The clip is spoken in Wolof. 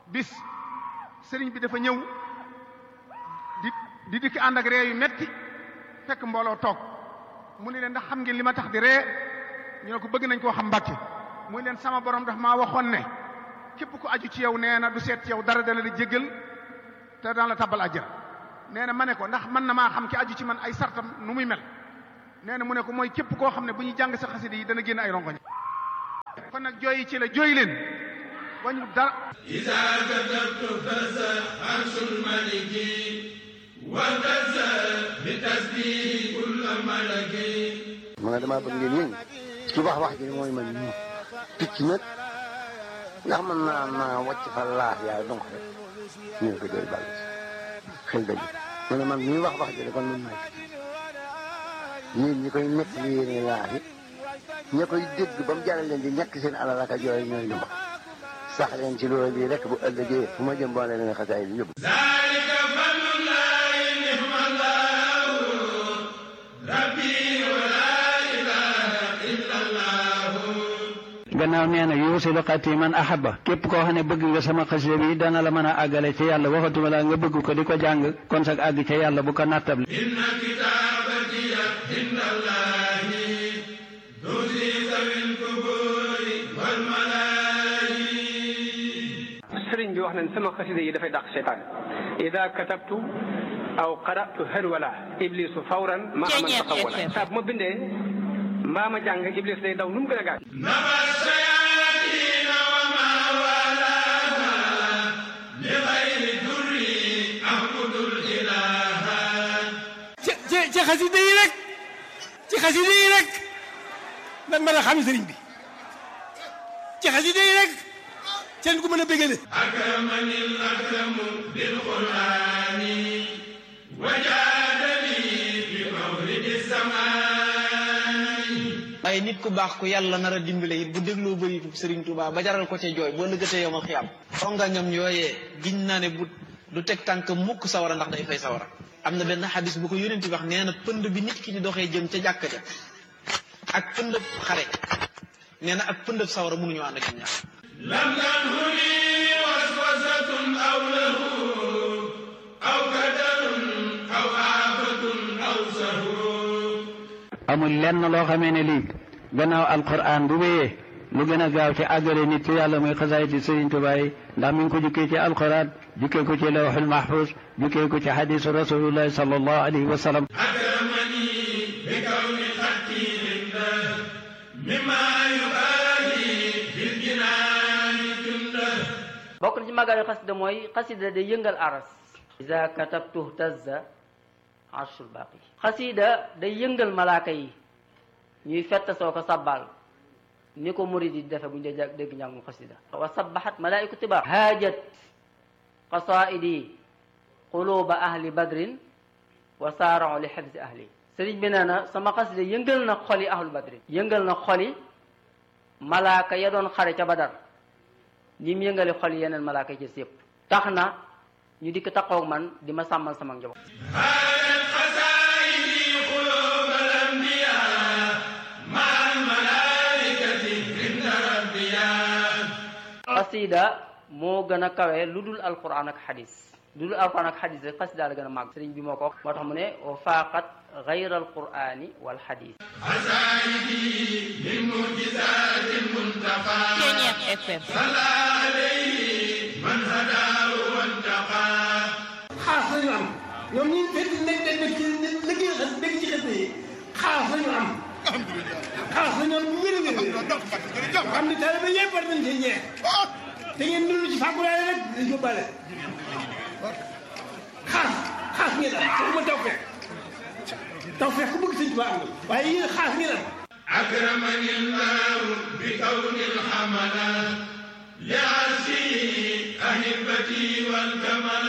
bis sëriñ bi dafa ñëw di di dikk ànd ak ree yu metti fekk mbooloo toog mu ni leen ndax xam ngeen li ma tax di ree ñu ne ko bëgg nañ koo xam mbàkke muy leen sama borom daf maa waxoon ne képp ku aju ci yow nee na du seet ci yow dara dana la jéggal te daan la tabbal àjjana nee na ma ne ko ndax mën na maa xam ki aju ci man ay sartam nu muy mel nee na mu ne ko mooy képp koo xam ne bu ñuy jàng sa xasida yi dana génn ay rongoñ kon nag jooyi ci la jooy leen wañu dara إذا كتبت فزع عرش الملك وفزع بتسبيح كل ملك ma ne damaa bëgg ngeen yëngu ci wax wax ji mooy man ñu picc nag ndax mën naa naa wàcc fa laax yaay donc rek ñu ne ko doy bàll xel dëgg ma ne man ñuy wax wax ji de kon man maay picc yéen ñi koy nekk li yéene laax yi ña koy dégg ba mu jaral leen di ñàkk seen alal ak a jooy ñooy ñu wax sax leen ci loolu bii rek bu ëllëgee fu ma jëm boole leen xasaay bi yóbbu ذلك فضل الله نعم الله ربي ولا إله إلا الله gannaaw nee na yuusilu xati man ahaba képp koo xam ne bëgg nga sama xasida bi dana la mën a àggale ci yàlla waxatuma la nga bëgg ko di ko jàng kon sag àgg ca yàlla bu ko nattable إن كتابتي عند الله تزي ذوي القبور والملائكة sëriñ bi wax nañ sama xasida yi dafay dàq seytaan ida katabtu aw qara'tu harwala iblisu fawran ma aman taxawala saa bu ma bindee mbaa ma jàng iblis day daw nu mu gën a gaaw نبى الشياطين وما والاها لغير در أعبد الإله ci ci ci xasida yi rek ci xasida yi rek lan mën a xam sëriñ bi ci xasida yi rek seen ku mën a bégale أكرمني الأكرم بالقرآن وجادني بمولد السماء waaye nit ku baax ku yàlla nar a dimbale it bu dégloo bëri Serigne Touba ba jaral ko ca jooy boo lëggatee yow ma xiyam ongañam yooyee giñ naa ne bu du teg tànk mukk sawara ndax day fay sawara am na benn xadis bu ko yónent bi wax nee na pënd bi nit ki di doxee jëm ca jàkka ja ak pëndëb xare nee na ak pëndëb sawara mënuñu ànd ak ñaar لم تنهني وسوسة أو له أو كدر أو آفة أو سهو amul lenn loo xamee ne lii gannaaw alquran bu wéyee lu gën a gaaw ci àggale nit ci yàlla muy xasaayiti Sëriñ Tuubaa yi ndax mi ngi ko jukkee ci alquran jukkee ko ci lawxul mahfuz jukkee ko ci xadisu rasulullahi sallallahu alayhi wa sallam أكرمني بكون خطي عنده مما يبالي في الجنان جنده bokk na ci màggalu xasida mooy xasida day yëngal aras iza katabtu tazza arshul baqi xasida day yëngal malaaka yi ñuy fett soo ko sabbal ni ko murid yi defe bu ñu dee jàng- dégg njàngum xasida wa sabbahat malaiku tibar haajat qasaidi quluba ahli badrin wa saarao li xifzi ahli sëriñ bi nee na sama xasida yëngal na xoli ahlu badrin yëngal na xoli malaaka ya doon xare ca badar ni mu yëngale xol yeneen malaaka yi ci yëpp tax na ñu dikk taxaw ak man di ma sàmmal sama njaboot هذا القصائد قلوب الأنبياء مع الملائكة عند ربيا xasida moo gën a kawe lu dul alquran ak xadis lu dul alquran ak xadis rek xasida la gën a màgg sëriñ bi moo ko wax moo tax mu ne wa faaqat gayra alqurani wal xadis عزائدي من معجزات المنتقى صلى عليه من هداه وانتقى xaas lañu am ñoom ñi fekk nañ dañ def ci liggéey xas dégg ci xas yi xaas lañu am xaas lañu am bu wér a wér xam ne taalibe yëpp war nañ cee ñeex te ngeen dund ci fàggulaale rek di yóbbaale xaas xaas ngeen am waxuma taw fekk taw fekk ku bëgg sëñ Tuubaa am na waaye yéen xaas ngeen am أكرمني الله بكون الحملة لعرشه أحبتي والكمل